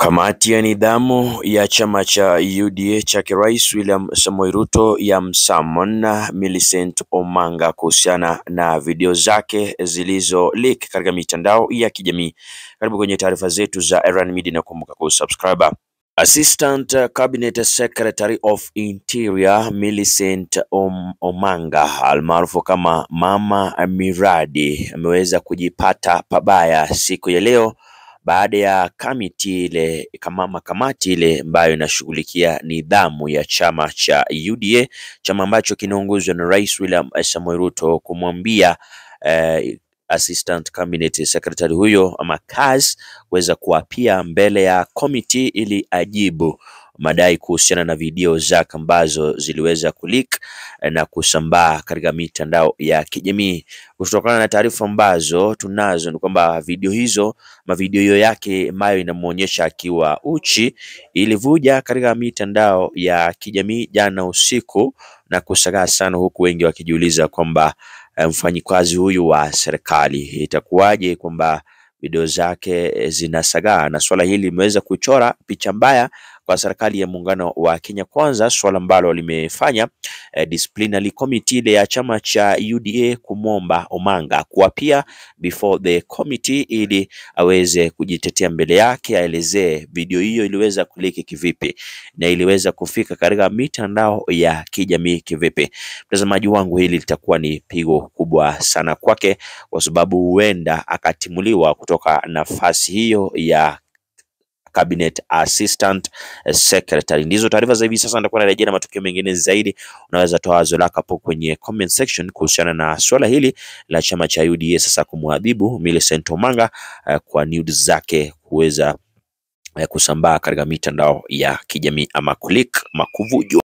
Kamati ya nidhamu ya chama cha UDA chake Rais William Samoei Ruto yamsummon Millicent Omanga kuhusiana na video zake zilizo leak katika mitandao ya kijamii. Karibu kwenye taarifa zetu za Erran Media na kumbuka kusubscribe. Assistant Cabinet Secretary of Interior Millicent Om Omanga almaarufu kama Mama Miradi ameweza kujipata pabaya siku ya leo baada ya kamiti ile kama kamati ile ambayo inashughulikia nidhamu ya chama cha UDA, chama ambacho kinaongozwa na Rais William Samoei Ruto kumwambia eh, Assistant Cabinet Secretary huyo ama Kaz kuweza kuapia mbele ya komiti ili ajibu madai kuhusiana na video zake ambazo ziliweza kuleak na kusambaa katika mitandao ya kijamii. Kutokana na taarifa ambazo tunazo ni kwamba video hizo mavideo hiyo yake ambayo inamuonyesha akiwa uchi ilivuja katika mitandao ya kijamii jana usiku na kusagaa sana, huku wengi wakijiuliza kwamba mfanyikazi huyu wa serikali itakuwaje kwamba video zake zinasagaa, na swala hili limeweza kuchora picha mbaya kwa serikali ya muungano wa Kenya Kwanza, swala ambalo limefanya eh, disciplinary committee ile ya chama cha UDA kumwomba Omanga kuapia before the committee ili aweze kujitetea mbele yake, aelezee video hiyo iliweza kuliki kivipi na iliweza kufika katika mitandao ya kijamii kivipi. Mtazamaji wangu, hili litakuwa ni pigo kubwa sana kwake, kwa sababu huenda akatimuliwa kutoka nafasi hiyo ya Cabinet Assistant Secretary. Ndizo taarifa za hivi sasa, nitakuwa narejea na matukio mengine zaidi. Unaweza toa wazo lako hapo kwenye comment section kuhusiana na swala hili la chama cha UDA sasa kumwadhibu Millicent Omanga uh, kwa nudes zake kuweza uh, kusambaa katika mitandao ya kijamii ama kulik makuvujwa.